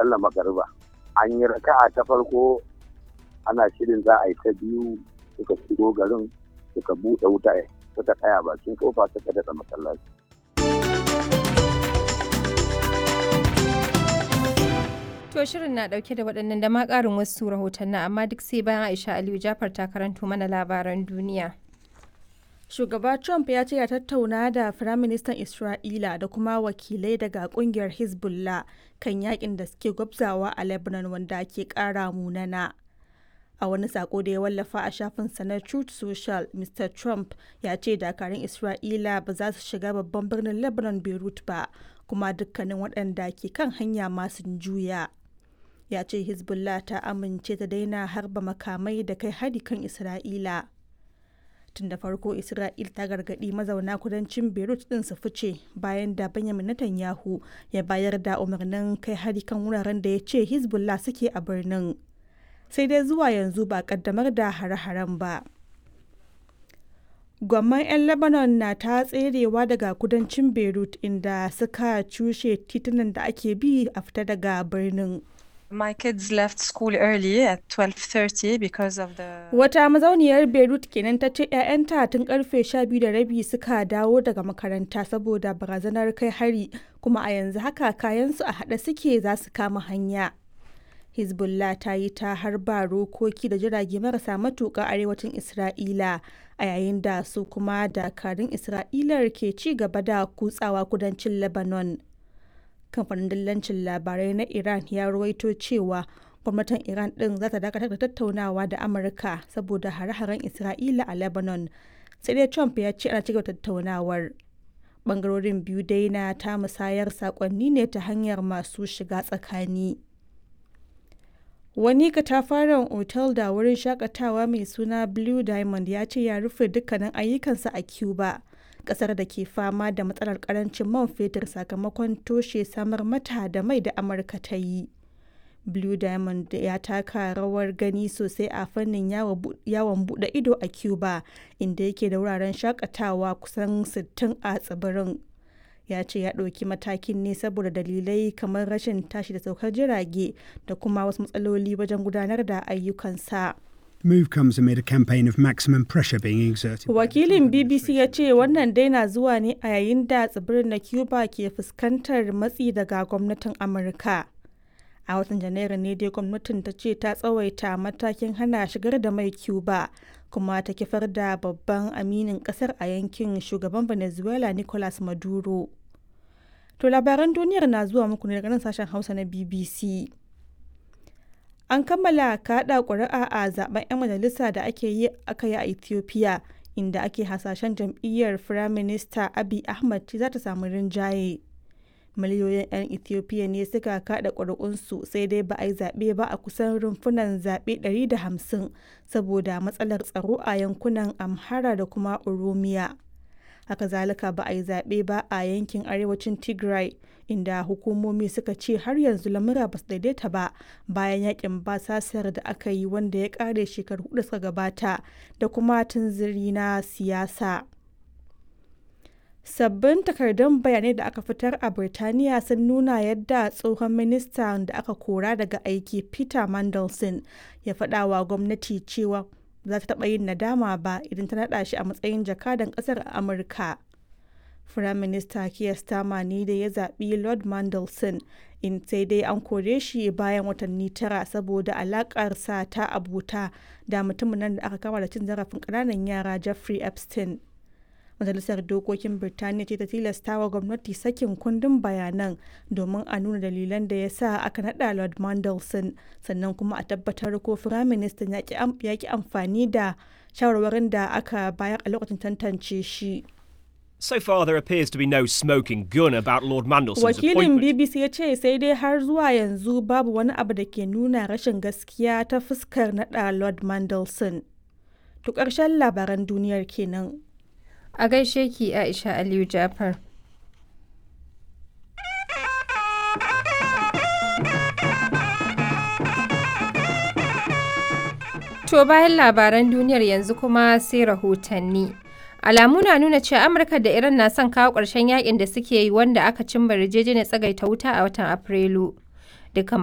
sallar magariba an yi raka'a ta farko ana shirin za a yi ta biyu suka shigo garin suka buɗe wuta suka tsaya bakin kofa suka daɗa masallaci To shirin na dauke da waɗannan da ma ƙarin wasu rahotanni amma duk sai bayan Aisha Aliyu Jafar ta karanto mana labaran duniya. Shugaba Trump ya ce ya tattauna da Firaministan Isra'ila da kuma wakilai daga kungiyar Hezbollah kan yakin da suke gwabzawa a Lebanon wanda ke ƙara munana. A wani sako da ya wallafa a shafinsa na Truth Social, Mr. Trump ya ce dakarun Isra'ila ba za su shiga babban birnin Lebanon Beirut ba, kuma dukkanin waɗanda ke kan hanya masu juya. ya ce hezbollah ta amince ta daina harba makamai da kai hari kan isra'ila tun da farko isra'il ta gargaɗi mazauna kudancin beirut din su fice bayan da benjamin netanyahu ya bayar da umarnin kai hari kan wuraren da ya ce hezbollah suke a birnin sai dai zuwa yanzu ba kaddamar da hare-haren ba gwamman 'yan lebanon na ta tserewa daga kudancin beirut inda suka cushe titunan da ake bi a fita daga birnin My kids left school early at 12:30 because of the Wata mazauniyar Beirut kenan ta ce 'ya'yanta tun karfe 12 da rabi suka dawo daga makaranta saboda barazanar kai hari kuma a yanzu haka kayansu a haɗe suke za su kama hanya. Hezbollah ta yi ta harba rokoki da jirage marasa matuƙa arewacin Isra'ila a yayin da su kuma dakarun Isra'ilar ke ci gaba da kutsawa kudancin Lebanon. kamfanin dillancin labarai na iran ya ruwaito cewa gwamnatin iran din za ta dakatar da tattaunawa da amurka saboda hare-haren isra'ila a lebanon sai dai trump ya ce ana cigaba tattaunawar bangarorin biyu dai na ta musayar sakonni ne ta hanyar masu shiga tsakani wani katafaren otal da wurin shakatawa mai suna blue diamond ya ce ya rufe dukkanin ayyukansa a cuba kasar da ke fama da matsalar karancin man fetur sakamakon toshe samar mata da mai da amurka ta yi blue diamond ya taka rawar gani sosai a fannin yawon bude ido a cuba inda yake da wuraren shakatawa kusan 60 a tsibirin ya ce ya ɗauki matakin ne saboda dalilai kamar rashin tashi da saukar jirage da kuma wasu matsaloli wajen gudanar da ayyukansa. move comes amid a campaign of maximum pressure being exerted. Wakilin BBC ya ce wannan dai na zuwa ne a yayin da tsibirin na Cuba ke fuskantar matsi daga gwamnatin Amurka. A watan Janairu ne dai gwamnatin ta ce ta tsawaita matakin hana shigar da mai Cuba kuma ta kifar da babban aminin kasar a yankin shugaban Venezuela Nicolas Maduro. To labaran duniyar na zuwa muku ne daga nan sashen Hausa na BBC. An kammala kaɗa ƙuri'a a zaben 'yan majalisa da ake yi aka yi a Ethiopia, inda ake hasashen jam'iyyar Firaminista Abiy Ahmed za ta samu rinjaye. Miliyoyin 'yan Ethiopia ne suka kaɗa ƙuri'unsu sai dai ba a yi zaɓe ba a kusan rumfunan zaɓe 150 saboda matsalar tsaro a yankunan Amhara da kuma Oromiya. haka zalika ba a yi zaɓe ba a yankin arewacin tigray inda hukumomi suka ce har yanzu lamura ba su daidaita ba bayan yakin basasar da aka yi wanda ya ƙare shekaru hudu suka gabata da kuma tunziri na siyasa sabbin takardun bayanai da aka fitar a birtaniya sun nuna yadda tsohon minista da aka kora daga aiki peter mandelson ya faɗa wa gwamnati cewa za ta taɓa yin nadama ba idan ta naɗa shi a matsayin jakadan ƙasar a Amurka. Firaminista Keir Starmer ne da ya zaɓi Lord Mandelson in sai dai an kore shi bayan watanni tara saboda alaƙarsa ta abuta da mutumin nan da aka kama da cin zarafin ƙananan yara Jeffrey Epstein. Majalisar Dokokin Birtaniya ce ta tilasta wa gwamnati sakin kundin bayanan domin a nuna dalilan da ya sa aka naɗa Lord Mandelson sannan kuma a tabbatar ko Firaministan ya ki amfani da shawarwarin da aka bayar a lokacin tantance shi. So far, there appears to be no smoking gun about Lord Mandelson's Wakilin appointment. BBC ya ce sai dai har zuwa yanzu babu wani abu da ke nuna rashin gaskiya ta fuskar naɗa Lord Mandelson. To ƙarshen labaran duniyar kenan. A gaishe ki Aisha Aliyu Jafar. To bayan labaran duniyar yanzu kuma sai rahotanni. Alamu na nuna cewa Amurka da Iran na son kawo ƙarshen yakin da suke yi wanda aka cimma yarjejeniyar tsagaita wuta a watan Afrilu. Dukkan